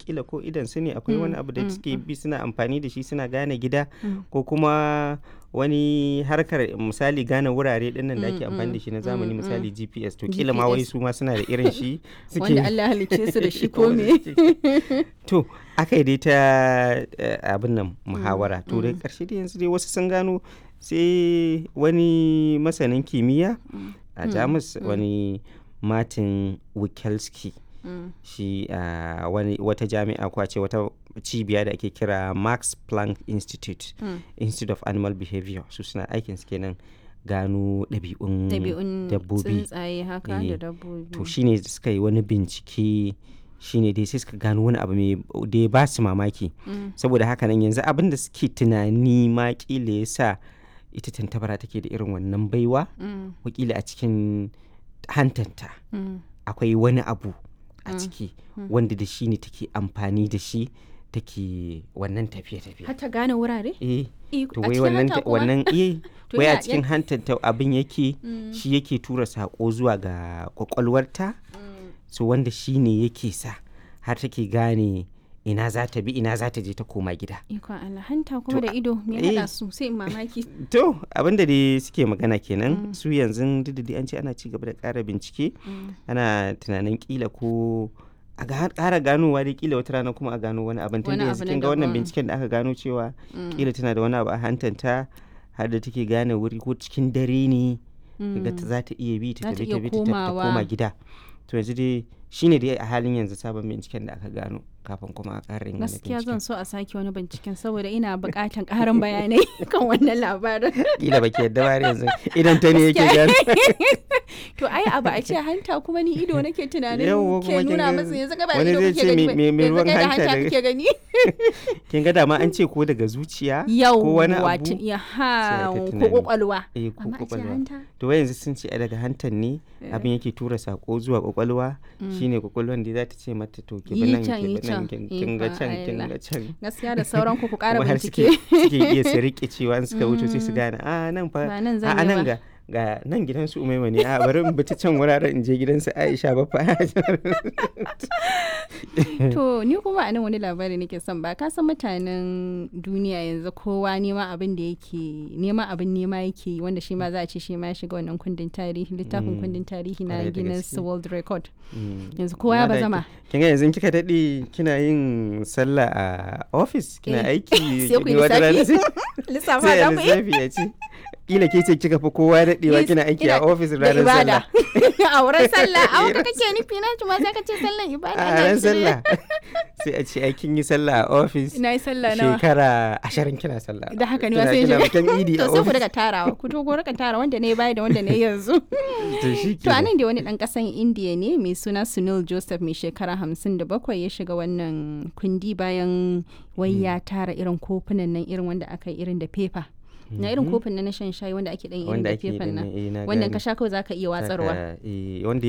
kila ko idan su ne akwai wani Mm, abu da mm, suke bi suna amfani da shi suna gane gida Mm. ko kuma wani harkar misali gane wurare din nan da ake Mm, amfani da mm, shi na zamani mm, misali GPS to kila ma wai GPS. su ma suna da irin shi suke wanda Allah halicce su da shi ko Wanda me suke- to aka yi dai ta eh, abin nan muhawara to da karshe dai yanzu dai wasu sun gano sai wani masanin kimiyya a jamus wani martin wikelski Mm. shi a wani wata jami'a ko a ce wata cibiya da ake kira max planck institute Mm. institute of animal behavior su suna aikin su kenan gano ɗabi'un ɗabi'un dabbobi tsuntsaye haka Eh, da dabbobi to shine suka yi wani bincike shine dai sai suka gano wani abu mai da ya ba su mamaki Mm. saboda haka nan yanzu abin da suke tunani ma kila ya sa ita tantabara take da irin wannan baiwa Mm. wakila a cikin hantanta Mm. akwai wani abu a ciki wanda da shi ne take amfani da shi take wannan tafiye-tafiye har ta gane wurare eh Iko- to a wai cikin wannan hanta kuma? wannan eh To wai a yana- cikin hantanta abin yake Mm. shi yake tura sako zuwa ga kwakwalwarta Mm. so wanda shi ne yake sa har take gane ina za ta bi ina za ta je ta koma gida Ikon Allah hanta kuma To, da ido me eh. haɗa su sai in mamaki. to abin da dai suke magana kenan su yanzu duk da dai an ce ana ci gaba da ƙara bincike Mm. ana tunanin kila ko a ga- ƙara ganowa dai kila wata rana kuma a gano wani abin tun Wani da abu yanzu na kin ga wannan daban. binciken da aka gano cewa Mm. kila tana da wani abu a hantanta har da take gane wuri ko cikin dare ne kaga ta za ta iya bi ta Za ta tafi iya ta bi ta tafi ta komawa. koma gida to yanzu dai shine dai a halin yanzu sabon binciken da aka gano kafin kuma a ƙara yin wani Gaskiya binciken zan so a sake wani binciken saboda ina buƙatan ƙarin bayanai kan wannan labarin. kila baki yadda ba har yanzu idan ta ne yake gano To ai abu a ce hanta kuma ni ido nake tunanin Yawwa, ke kuma kin nuna ga masa yanzu gaba wani ido zai kake ce gani me- ba, me- me yanzu ruwan kai da hanta hanta daga- kake gani. kin ga dama an ce ko daga zuciya Yau ko wani wato abu ya sai ha aka ko tunani. kwakwalwa. eh ko Amma a ce kwakwalwa hanta. to wai yanzu sun ce a daga hantan ne abin yake tura sako zuwa kwakwalwa shine kwakwalwan da za ta ce mata to ki bi Yi nan can, ki yi bi nan can. kin kin ga Ikon can kin Allah. ga can Gaskiya da sauran ku ku ƙara kuma har bincike. suke suke iya su rike cewa in suka wuce sai su gane a nan fa Ba nan a zan a yi nan ba." ga ga nan gidan su umaima ne a bari in bi ta can wuraren in je gidan su Aisha ba fa To ni kuma a nan wani labari nake son ba ka san mutanen duniya yanzu kowa nema abin da yake nema abin nema yake yi wanda shi ma za a ce shi ma ya shiga wannan kundin tarihi littafin kundin tarihi na Kwarai da Guinness gaske. World Record Mm. yanzu kowa ya Amma da bazama ki- kin ga yanzu kika dade kina yin sallah a office kina Eh. aiki sai ku yi wata rana lissafi sai- lissafa sai da a ku yi lissafi ya ce kila ke ce kika fi kowa daɗewa Yes, kina aiki a ina- ofis da ranar ibada sallah a wurin sallah a wurin kake nufi na ma sai ka ce sallan ibada a ina ran shirye. sallah sai a ce aikin yi sallah a ofis ina yi sallah nawa shekara ashirin kina sallah da haka ne Kina- wasu kina bikin idi to a sai ku ofis daga tarawa ku to ku rika tara wanda ne baya da wanda ne yanzu to shi To a nan da wani ɗan ƙasan Indiya ne mai suna Sunil Joseph mai shekara hamsin da bakwai ya shiga wannan kundi bayan wai ya tara irin kofunan nan irin wanda aka yi irin da fefa. Na irin kofin na na shan shayi wanda ake ɗan irin wanda da ake yi fefan din nan. nan, eh, na Wannan gane. ka sha kawai za ka iya watsarwa. Saka, eh, wanda